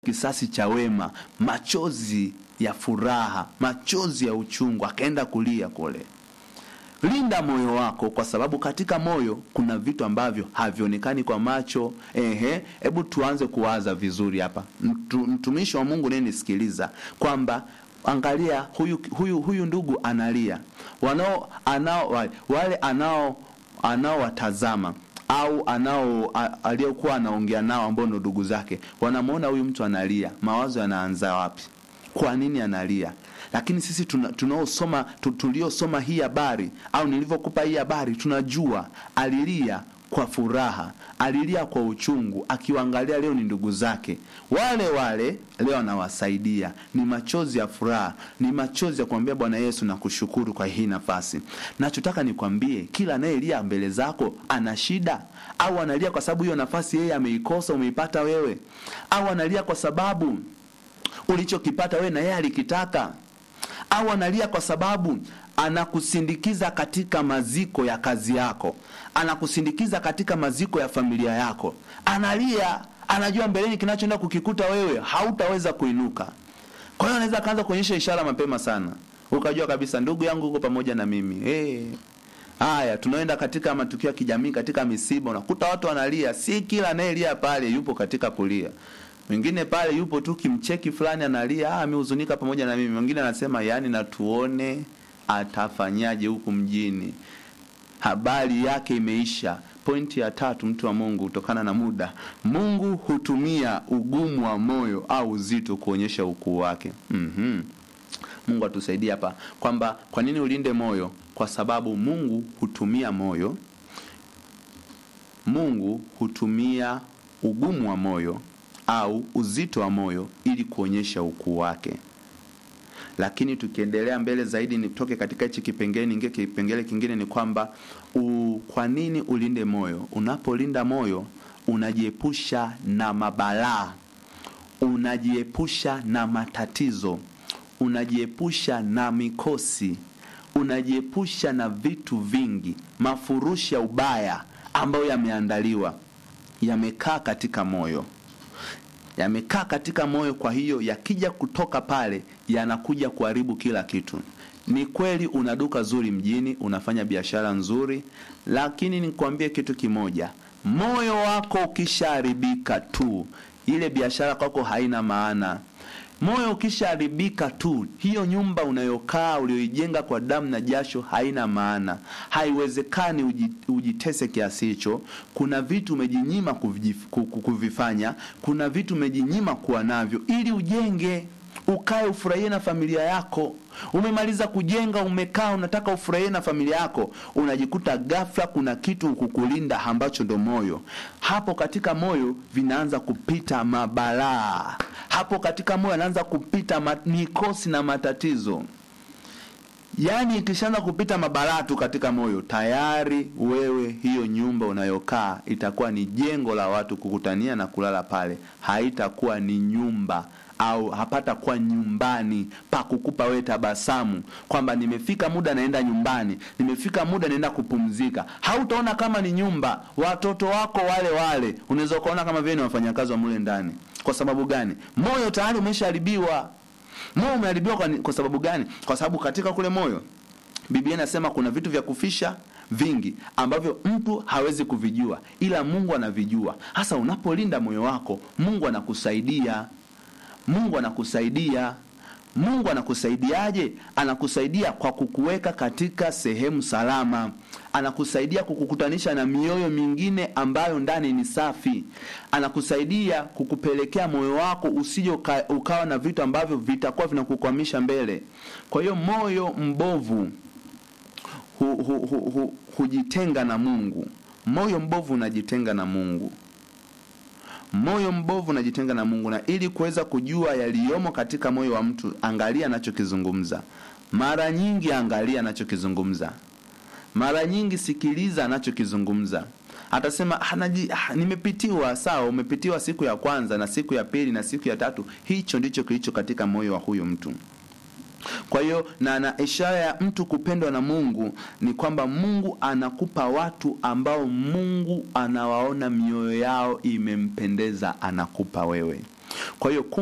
kisasi cha wema, machozi ya furaha, machozi ya uchungu, akaenda kulia kule. Linda moyo wako, kwa sababu katika moyo kuna vitu ambavyo havionekani kwa macho. Ehe, hebu tuanze kuwaza vizuri hapa, Mtu, mtumishi wa Mungu naye nisikiliza kwamba angalia huyu, huyu, huyu ndugu analia, wanao anao wale anao anaowatazama au anao aliyokuwa anaongea nao ambao ndo ndugu zake wanamwona huyu mtu analia, mawazo yanaanza wapi? Kwa nini analia? Lakini sisi tunaosoma tuliosoma hii habari au nilivyokupa hii habari, tunajua alilia kwa furaha, alilia kwa uchungu, akiwaangalia leo ni ndugu zake wale wale, leo anawasaidia. Ni machozi ya furaha, ni machozi ya kumwambia Bwana Yesu, nakushukuru kwa hii nafasi. Nachotaka nikwambie, kila anayelia mbele zako ana shida, au analia kwa sababu hiyo nafasi yeye ameikosa, umeipata wewe, au analia kwa sababu ulichokipata wewe na yeye alikitaka, au analia kwa sababu anakusindikiza katika maziko ya kazi yako, anakusindikiza katika maziko ya familia yako. Analia, anajua mbeleni kinachoenda kukikuta wewe hautaweza kuinuka. Kwa hiyo anaweza akaanza kuonyesha ishara mapema sana, ukajua kabisa ndugu yangu uko pamoja na mimi. Hey. Haya, tunaenda katika matukio ya kijamii, katika misiba, unakuta watu wanalia. Si kila anayelia pale yupo katika kulia mwingine pale yupo tu kimcheki fulani analia, ah, amehuzunika pamoja na mimi. Mwingine anasema yani, na tuone atafanyaje huku mjini, habari yake imeisha. Pointi ya tatu, mtu wa Mungu, kutokana na muda, Mungu hutumia ugumu wa moyo au uzito kuonyesha ukuu wake. mm-hmm. Mungu atusaidie hapa kwamba kwa nini ulinde moyo, kwa sababu Mungu hutumia moyo, Mungu hutumia ugumu wa moyo au uzito wa moyo ili kuonyesha ukuu wake. Lakini tukiendelea mbele zaidi, nitoke katika hichi kipengele ningie kipengele kingine, ni kwamba kwa nini ulinde moyo. Unapolinda moyo, unajiepusha na mabalaa, unajiepusha na matatizo, unajiepusha na mikosi, unajiepusha na vitu vingi, mafurushi ya ubaya ambayo yameandaliwa, yamekaa katika moyo yamekaa katika moyo. Kwa hiyo yakija kutoka pale yanakuja kuharibu kila kitu. Ni kweli una duka zuri mjini, unafanya biashara nzuri, lakini nikwambie kitu kimoja, moyo wako ukishaharibika tu, ile biashara kwako haina maana. Moyo ukishaharibika tu, hiyo nyumba unayokaa ulioijenga kwa damu na jasho haina maana. Haiwezekani ujitese kiasi hicho. Kuna vitu umejinyima kuvifanya, kuna vitu umejinyima kuwa navyo ili ujenge, ukae ufurahie na familia yako. Umemaliza kujenga, umekaa, unataka ufurahie na familia yako, unajikuta ghafla kuna kitu kukulinda ambacho ndo moyo. Hapo katika moyo vinaanza kupita mabalaa, hapo katika moyo anaanza kupita mikosi na matatizo. Yaani ikishaanza kupita mabalaa tu katika moyo, tayari wewe, hiyo nyumba unayokaa itakuwa ni jengo la watu kukutania na kulala pale, haitakuwa ni nyumba au hapata kuwa nyumbani pa kukupa wewe tabasamu kwamba nimefika muda naenda nyumbani, nimefika muda naenda kupumzika. Hautaona kama ni nyumba. Watoto wako wale wale unaweza ukaona kama vile ni wafanyakazi wa mule ndani. Kwa sababu gani? Moyo tayari umeshaharibiwa. Moyo umeharibiwa kwa, kwa sababu gani? Kwa sababu katika kule moyo Biblia inasema kuna vitu vya kufisha vingi ambavyo mtu hawezi kuvijua, ila Mungu anavijua. Hasa unapolinda moyo wako, Mungu anakusaidia. Mungu anakusaidia. Mungu anakusaidiaje? Anakusaidia kwa kukuweka katika sehemu salama, anakusaidia kukukutanisha na mioyo mingine ambayo ndani ni safi, anakusaidia kukupelekea moyo wako usije uka, ukawa na vitu ambavyo vitakuwa vinakukwamisha mbele. Kwa hiyo moyo mbovu hu, hu, hu, hu, hujitenga na Mungu. Moyo mbovu unajitenga na Mungu moyo mbovu unajitenga na Mungu. Na ili kuweza kujua yaliyomo katika moyo wa mtu, angalia anachokizungumza. Mara nyingi angalia anachokizungumza, mara nyingi sikiliza anachokizungumza. Atasema hanaji, ah, nimepitiwa. Sawa, umepitiwa siku ya kwanza na siku ya pili na siku ya tatu. Hicho ndicho kilicho katika moyo wa huyo mtu. Kwa hiyo na na ishara ya mtu kupendwa na Mungu ni kwamba Mungu anakupa watu ambao Mungu anawaona mioyo yao imempendeza, anakupa wewe. kwa hiyo